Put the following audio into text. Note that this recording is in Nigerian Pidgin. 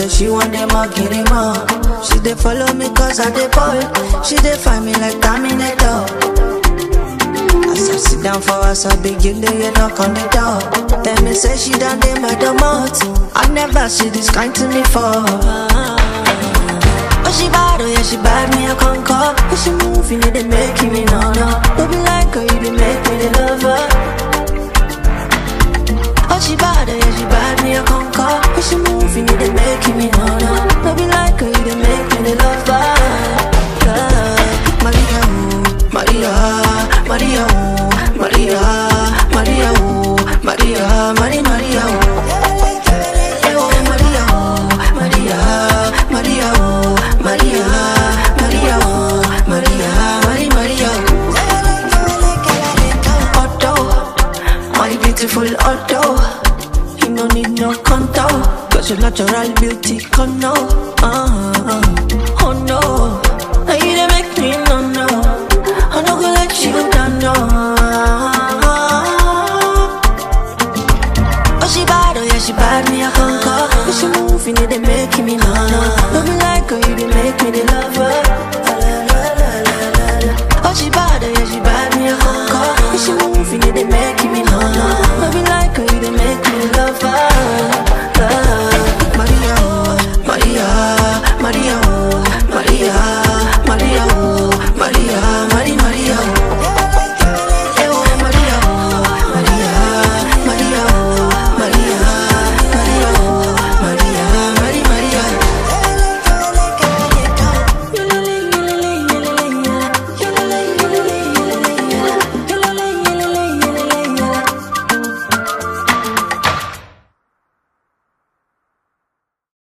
say she want them all, get them all. She dey follow me cause I dey ball. She dey find me like Terminator. As I sit down for us, I begin to hear knock on the door. Tell me say she done dey my domot. I never see this kind to me for. Oh she bad, oh yeah she bad, me a conquer. Oh she moving, it dey make me no no. Don't be like her, you dey make me the lover. Oh she bad, oh yeah she bad, me a conquer. Oh she moving, it dey make me no no. Don't be like her, you dey make me the lover. Love. Maria, ooh, Maria, Maria, ooh, Maria, Maria, ooh, Maria, Maria, Maria, ooh. Eh, oh, Maria, ooh, Maria, Maria, ooh, Maria, Maria, ooh, Maria, Maria, Maria, ooh. Otto, my beautiful Otto. You no need no contour, cause your natural beauty can know. Uh.